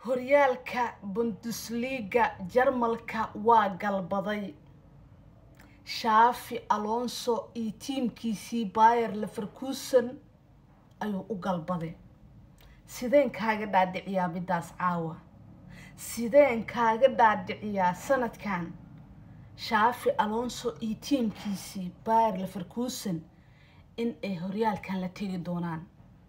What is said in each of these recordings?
horyaalka bundesliga jarmalka waa galbaday shaafi alonso iyo tiimkiisii bayer leverkusen ayuu u galbaday sideen kaaga dhaadhiciyaa midaas caawa sideen kaaga dhaadhiciyaa sanadkan shaafi alonso iyo tiimkiisii bayer leverkusen in ay horyaalkan la tegi doonaan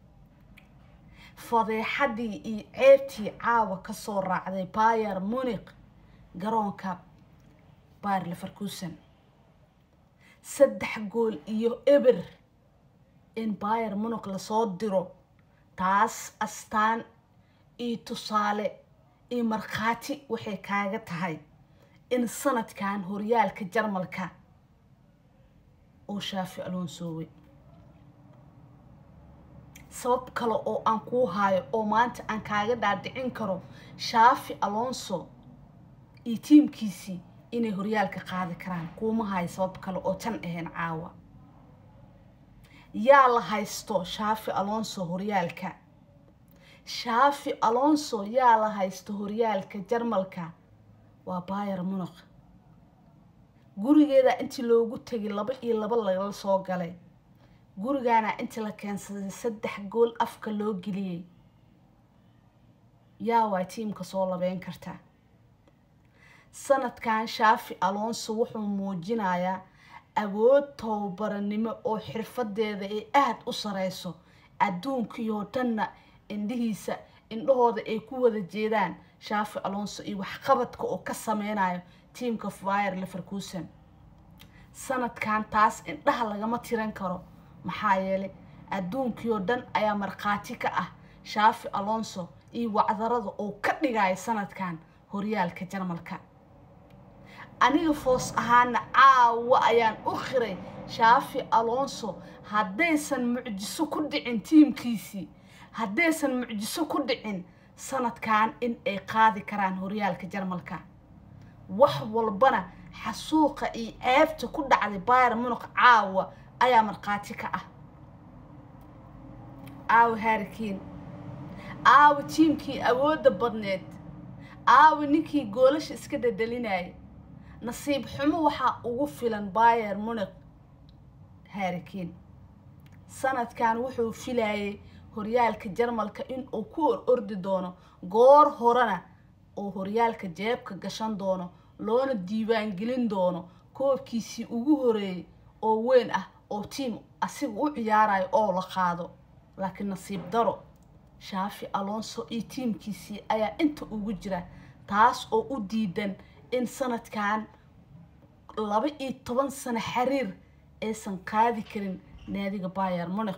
fadeexadii iyo ceebtii caawa kasoo raacday bayer munik garoonka bayer leverkusen saddex gool iyo eber in bayer munik lasoo diro taas astaan iyo tusaale iyo markhaati waxay kaaga tahay in sanadkan horyaalka jarmalka uu shaafi alonsoowey sabab kale oo aan kuu haayo oo maanta aan kaaga dhaadhicin karo shaafi alonso iyo tiimkiisii inay horyaalka qaadi karaan kuuma hayo sabab kale oo tan ahayn caawa yaa la haysto shaafi alonso horyaalka shaafi alonso yaa la haysto horyaalka jarmalka waa bayer munik gurigeeda intii loogu tegay laba iyo laba lagala soo galay gurigaana intii la keensaday saddex gool afka loo geliyey yaa waa tiimka soo labeyn karta sanadkan shaafi alonso wuxuu muujinayaa awood tababaranimo oo xirfadeeda ay aada u sareyso adduunkiioo dhanna indhihiisa indhahooda ay ku wada jeedaan shaafi alonso iyo waxqabadka oo ka sameynayo tiamka fire leverkusen sanadkan taas indhaha lagama tiran karo maxaa yeelay adduunkiioo dhan ayaa markhaati ka ah shaafi alonso iyo wacdarada oo ka dhigaya sanadkan horyaalka jarmalka aniga foos ahaana caawa ayaan u qiray shaafi alonso haddaysan mucjiso ku dhicin tiimkiisii haddaysan mucjiso ku dhicin sanadkan in ay qaadi karaan horyaalka jarmalka wax walbana xasuuqa iyo ceebta ku dhacday bayer munik caawa ayaa markhaati ka ah aawa harrikiin aawa tiimkii awoodda badneed aawa ninkii goolasha iska dhadhalinayay nasiib xumo waxaa ugu filan bayer munik harrikiin sanadkan wuxuu filayay horyaalka jarmalka inuu ku or ordi doono goor horena oo horyaalka jeebka gashan doono loona diiwaangelin doono koobkiisii ugu horeeyay oo weyn ah oo tiim asiga u ciyaarayo oo la qaado laakiin nasiib daro shaafi alonso iyo tiimkiisii ayaa inta ugu jira taas oo u diidan in sanadkan laba iyo toban sano xiriir aysan qaadi karin naadiga bayer munik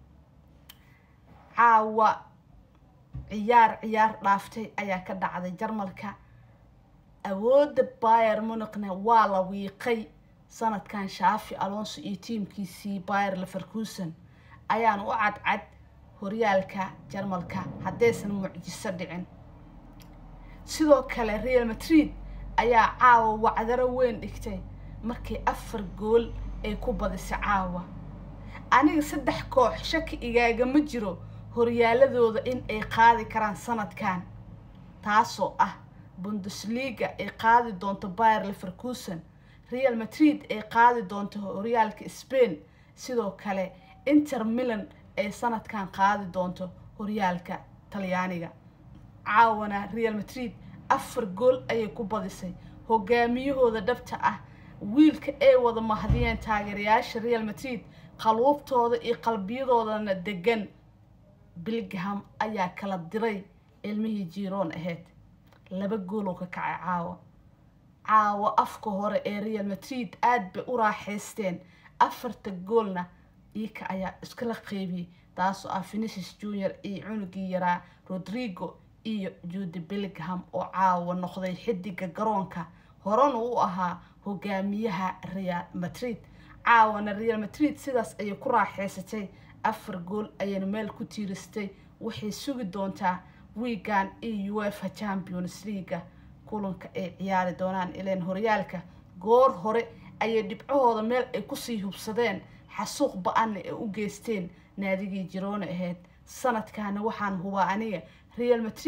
caawa ciyaar ciyaar dhaaftay ayaa ka dhacday jarmalka awoodda bayer munikna waa la wiiqay sanadkan shaafi alonso iyo tiimkiisii bayer leverkusen ayaana u cadcad horyaalka jarmalka haddaysan mucjiso dhicin sidoo kale real madrid ayaa caawa wacdaro weyn dhigtay markii afar gool ay ku badisay caawa aniga saddex koox shaki igaagama jiro horyaaladooda in ay qaadi karaan sanadkan taasoo ah bundesliga ay qaadi doonto bayer leverkusen real madrid ay qaadi doonto horyaalka spain sidoo kale inter milan ay sanadkan qaadi doonto horyaalka talyaaniga caawana real madrid afar gool ayay ku badisay hogaamiyahooda dhabta ah wiilka ay wada mahdiyeen taageerayaasha real madrid qaluubtooda iyo qalbiyadoodana degan bilgham ayaa kala diray ilmihii jiroon ahayd laba gooloo ka kacay caawa caawa afka hore ee real madrid aada bay u raaxaysteen afarta goolna iyaka ayaa iskala qeybiyey taasoo ah finicis junior iyo cunugii yaraa rodrigo iyo juudi bilgham oo caawa noqday xidiga garoonka horena u ahaa hogaamiyaha real madrid caawana real madrid sidaas ayay ku raaxaysatay afar gool ayayna meel ku tiiristay waxay sugi doontaa wiigan iyo uefa champions leaga kulanka ay ciyaari doonaan ileen horyaalka goor hore ayay dhibcahooda meel ay kusii hubsadeen xasuuq ba-anna ay u geysteen naadigii jiroona ahayd sanadkaana waxaan hubaa aniga real madrid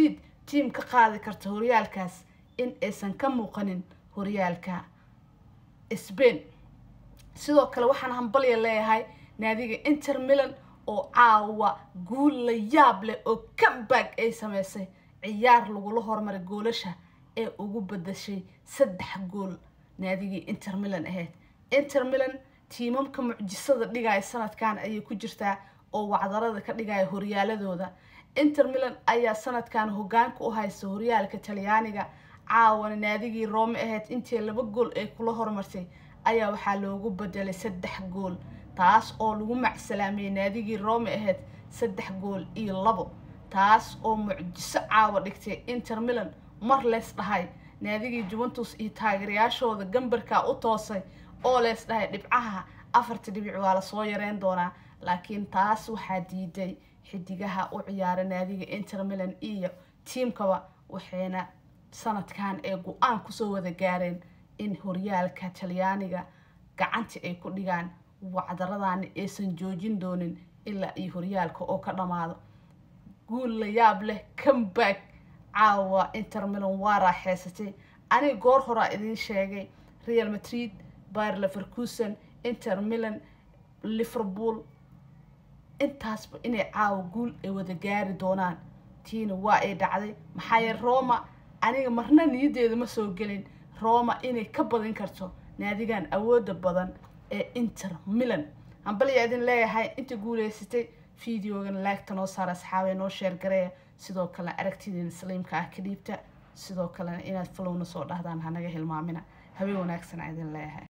tiim ka qaadi karta horyaalkaas in aysan ka muuqanin horyaalka sbain sidoo kale waxaan hambalya leeyahay naadiga inter milan oo caawa guul la yaab leh oo comeback ay sameysay ciyaar lagula hormaray goolasha ee ugu badashay saddex gool naadigii inter milan ahayd inter milan tiimamka mucjisada dhigaya sanadkan ayay ku jirtaa oo wacdarada ka dhigaya horyaaladooda inter milan ayaa sanadkan hogaanka u haysta horyaalka talyaaniga caawana naadigii roome ahayd intii laba gool ay kula hormartay ayaa waxaa loogu bedelay saddex gool taas oo lagu macsalaameeyey naadigii roome ahayd saddex gool iyo labo taas oo mucjiso caawa dhigtay inter milan mar lees dhahay naadigii juventus iyo taageerayaashooda gambarkaa u toosay oo lees dhahay dhibcaha afarta dhibic waa lasoo yareyn doonaa laakiin taas waxaa diiday xidigaha u ciyaara naadiga inter milan iyo tiimkaba waxayna sanadkan ee go-aan kusoo wada gaareen in horyaalka talyaaniga gacantii ay ku dhigaan wacdaradani aysan joojin doonin ilaa iyo horyaalka oo ka dhammaado guul la yaab leh comeback caawa inter milan waa raaxeysatay aniga goor horaa idiin sheegay real madrid bayer leverkusen inter milan liverpool intaasba inay caawa guul ay wada gaari doonaan tiina waa ay dhacday maxaa yeele roma aniga marna niyadeeda ma soo gelin roma inay ka badin karto naadigan awooda badan ee inter milan hambaliyaa idin leeyahay inta guuleysatay videogan laagta noo saara asxaabee noo sheer gareeya sidoo kalena aragtidiina saliimka ah ka dhiibta sidoo kalena inaad falowna soo dhahdaan hanaga hilmaamina habeen wanaagsan idin leeyahay